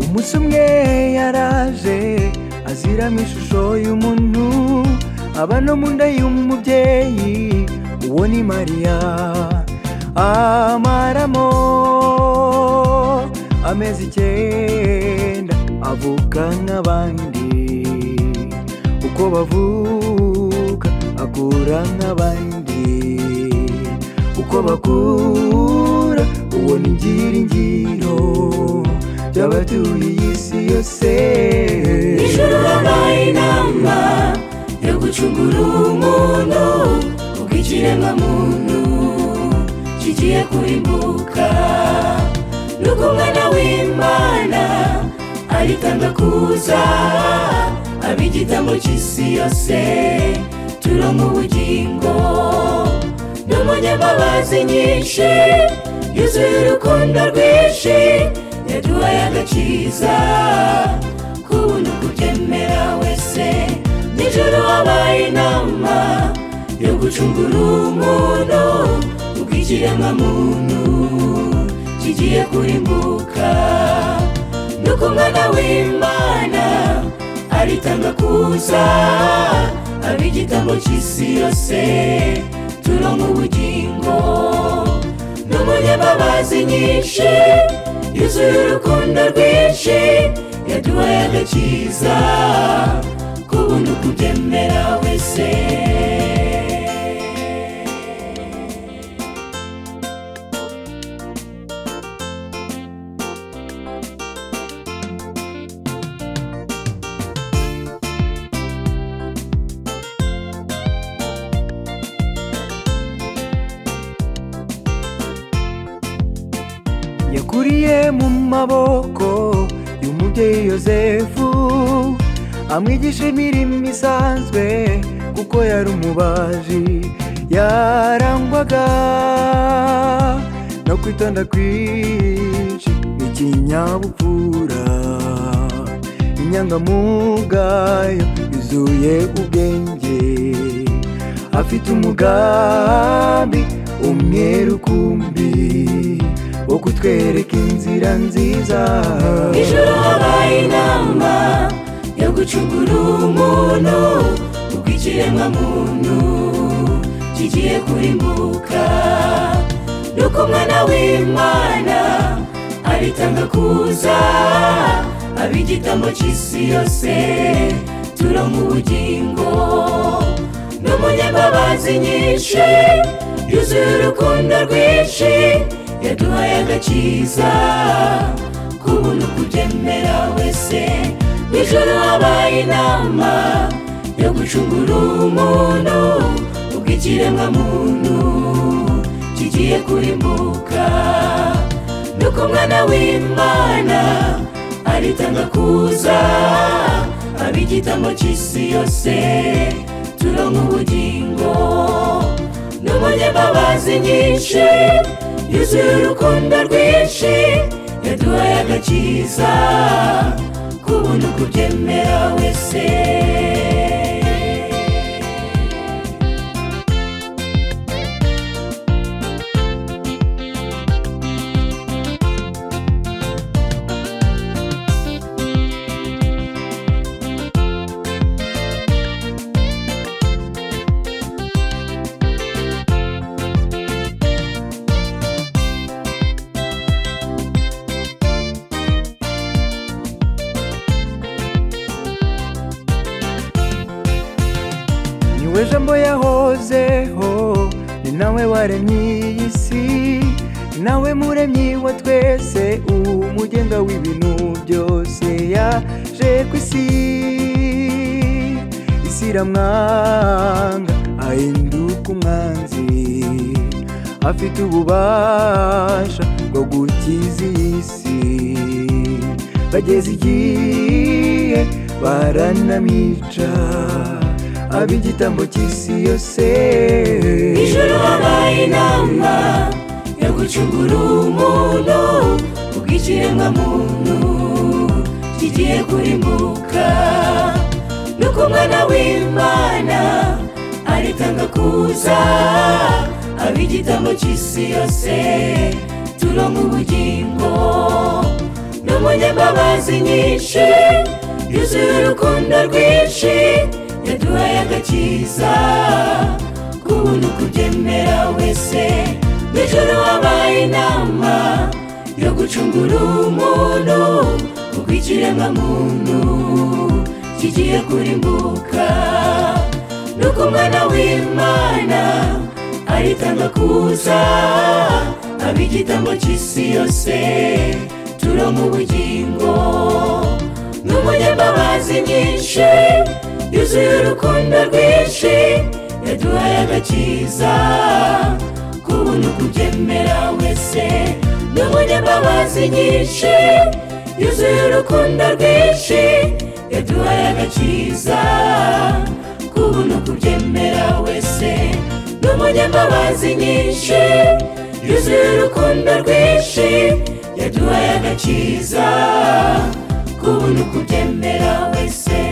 umunsi umwe yaraje aziramo ishusho y'umuntu aba no mu nda y'umubyeyi uwo ni mariya amaramo amezi icyenda avuka nk'abandi uko bavuka akura nk'abandi uko bakura uwo ni ngiringiro by'abatuye iyi si yose ijuru wabaye inama yo gucungura umuntu ubwo ikiremwamuntu kigiye kurimbuka nuko umwana w'imana aritanga kuza aba igitambo cy'isi yose turonka ubugingo n'umunyambabazi nyinshi yuzuye urukundo rwinshi yaduhaye agakiza kubuntu kubyemera wese nijoro wabaye inama yo gucungura umuntu ubwo ikiremwamuntu kigiye kurimbuka nuko umwana w'imana aritanga kuza aba igitambo cy'isi yose turonka ubugingo n'umunyambabazi nyinshi yuzuye urukundo rwinshi yaduhaye agakiza ku buntu kubyemera wese yakuriye mu maboko y'umubyeyi yosefu amwigisha imirimo isanzwe kuko yari umubaji yarangwaga no kwitonda kwinshi ikinyabupfura inyangamugayo yuzuye ubwenge afite umugambi umweru kumbi wo kutwereka inzira nziza ijoro habaye inama yo gucungura umuntu ubwo ikiremwamuntu kigiye kurimbuka nuko umwana w'imana aritanga kuza aba igitambo cy'isi yose turonka ubugingo n'umunyambabazi nyinshi yuzuye urukundo rwinshi yaduhaye agakiza ku buntu kubyemera wese nijoro habaye inama yo gucungura umuntu ubwo ikiremwamuntu kigiye kurimbuka nuko umwana w'imana aritanga kuza aba igitambo cy'isi yose turonka ubugingo n'umunyambabazi nyinshi yuzuye urukundo rwinshi yaduhaye agakiza ku buntu kubyemera wese niwe jambo yahozeho ni nawe waremye iyi si ni nawe muremyi wa twese umugenga w'ibintu byose yaje ku isi isi iramwanga ahinduka umwanzi afite ububasha bwo gukiza iyi si bageze igihe baranamica ab'igitambo cy'isi yose ijoro habaye inama yo gucungura umuntu ubwo ikiremwamuntu kigiye kurimbuka nuko umwana w'imana aritanga kuza aba igitambo cy'isi yose turonka ubugingo ni umunyambabazi nyinshi yuzuye urukundo rwinshi yaduhaye agakiza kubuntu kubyemera wese mu ijoro wabaye inama yo gucungura umuntu ubwo ikiremwamuntu kigiye kurimbuka nuko umwana w'imana aritanga kuza aba igitambo cy'isi yose turonka ubugingo n'umunyambabazi nyinshi yuzuye urukundo rwinshi yaduhaye agakiza kubuntu kubyemera wese n'umunyambabazi nyinshi yuzuye urukundo rwinshi yaduhaye agakiza kubuntu kubyemera wese n'umunyambabazi nyinshi yuzuye urukundo rwinshi yaduhaye agakiza kubuntu kubyemera wese